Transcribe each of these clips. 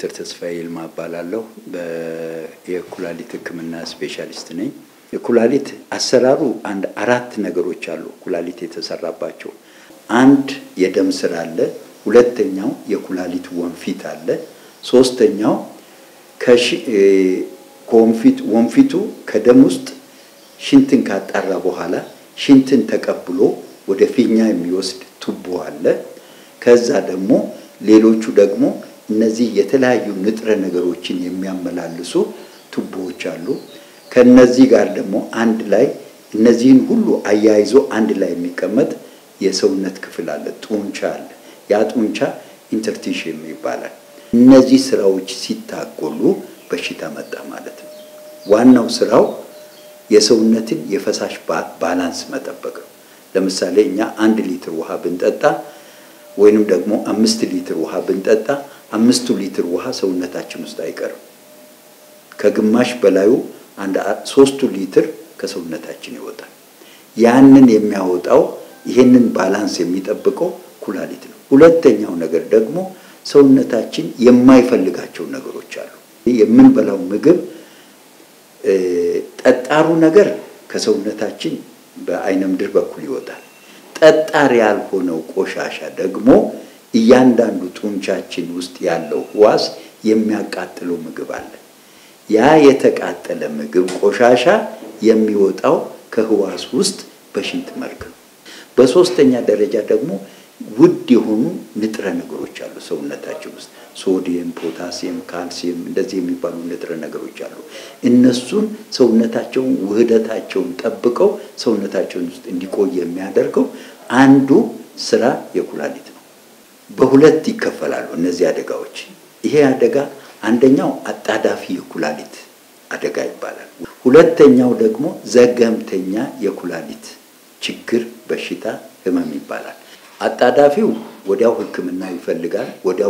ዶክተር ተስፋዬ ይልማ እባላለሁ። የኩላሊት ሕክምና ስፔሻሊስት ነኝ። የኩላሊት አሰራሩ አንድ አራት ነገሮች አሉ ኩላሊት የተሰራባቸው። አንድ የደም ስር አለ። ሁለተኛው የኩላሊት ወንፊት አለ። ሶስተኛው ከወንፊት ወንፊቱ ከደም ውስጥ ሽንትን ካጣራ በኋላ ሽንትን ተቀብሎ ወደ ፊኛ የሚወስድ ቱቦ አለ። ከዛ ደግሞ ሌሎቹ ደግሞ እነዚህ የተለያዩ ንጥረ ነገሮችን የሚያመላልሱ ቱቦዎች አሉ። ከነዚህ ጋር ደግሞ አንድ ላይ እነዚህን ሁሉ አያይዞ አንድ ላይ የሚቀመጥ የሰውነት ክፍል አለ፣ ጡንቻ አለ። ያ ጡንቻ ኢንተርቲሽም ይባላል። እነዚህ ስራዎች ሲታጎሉ በሽታ መጣ ማለት ነው። ዋናው ስራው የሰውነትን የፈሳሽ ባላንስ መጠበቅ ነው። ለምሳሌ እኛ አንድ ሊትር ውሃ ብንጠጣ ወይንም ደግሞ አምስት ሊትር ውሃ ብንጠጣ አምስቱ ሊትር ውሃ ሰውነታችን ውስጥ አይቀርም። ከግማሽ በላዩ አንድ ሶስቱ ሊትር ከሰውነታችን ይወጣል። ያንን የሚያወጣው ይሄንን ባላንስ የሚጠብቀው ኩላሊት ነው። ሁለተኛው ነገር ደግሞ ሰውነታችን የማይፈልጋቸው ነገሮች አሉ። የምንበላው ምግብ ጠጣሩ ነገር ከሰውነታችን በአይነ ምድር በኩል ይወጣል። ጠጣር ያልሆነው ቆሻሻ ደግሞ እያንዳንዱ ጡንቻችን ውስጥ ያለው ህዋስ የሚያቃጥለው ምግብ አለ። ያ የተቃጠለ ምግብ ቆሻሻ የሚወጣው ከህዋስ ውስጥ በሽንት መልክ ነው። በሶስተኛ ደረጃ ደግሞ ውድ የሆኑ ንጥረ ነገሮች አሉ ሰውነታችን ውስጥ ሶዲየም፣ ፖታሲየም፣ ካልሲየም እንደዚህ የሚባሉ ንጥረ ነገሮች አሉ። እነሱን ሰውነታቸውን ውህደታቸውን ጠብቀው ሰውነታቸውን ውስጥ እንዲቆይ የሚያደርገው አንዱ ስራ የኩላሊት ነው። በሁለት ይከፈላሉ እነዚህ አደጋዎች። ይሄ አደጋ አንደኛው አጣዳፊ የኩላሊት አደጋ ይባላል። ሁለተኛው ደግሞ ዘገምተኛ የኩላሊት ችግር፣ በሽታ፣ ህመም ይባላል። አጣዳፊው ወዲያው ሕክምና ይፈልጋል። ወዲያው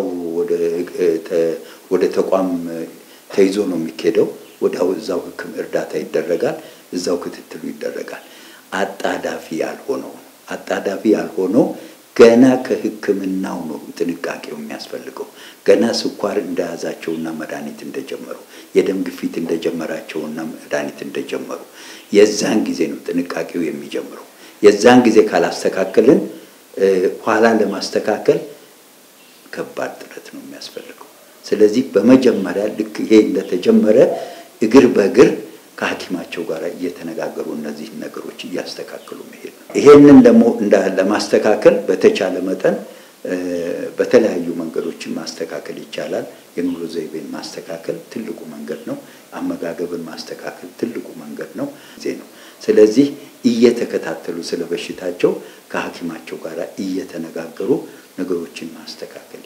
ወደ ተቋም ተይዞ ነው የሚኬደው። ወዲያው እዛው ሕክም እርዳታ ይደረጋል። እዛው ክትትሉ ይደረጋል። አጣዳፊ ያልሆነው አጣዳፊ ያልሆነው ገና ከሕክምናው ነው ጥንቃቄው የሚያስፈልገው። ገና ስኳር እንደያዛቸውና መድኃኒት እንደጀመሩ፣ የደም ግፊት እንደጀመራቸውና መድኃኒት እንደጀመሩ የዛን ጊዜ ነው ጥንቃቄው የሚጀምረው። የዛን ጊዜ ካላስተካከልን ኋላ ለማስተካከል ከባድ ጥረት ነው የሚያስፈልገው። ስለዚህ በመጀመሪያ ልክ ይሄ እንደተጀመረ እግር በእግር ከሐኪማቸው ጋር እየተነጋገሩ እነዚህን ነገሮች እያስተካከሉ መሄድ ነው። ይሄንን ደግሞ ለማስተካከል በተቻለ መጠን በተለያዩ መንገዶችን ማስተካከል ይቻላል። የኑሮ ዘይቤን ማስተካከል ትልቁ መንገድ ነው። አመጋገብን ማስተካከል ትልቁ መንገድ ነው ዜ ነው። ስለዚህ እየተከታተሉ ስለ በሽታቸው ከሐኪማቸው ጋር እየተነጋገሩ ነገሮችን ማስተካከል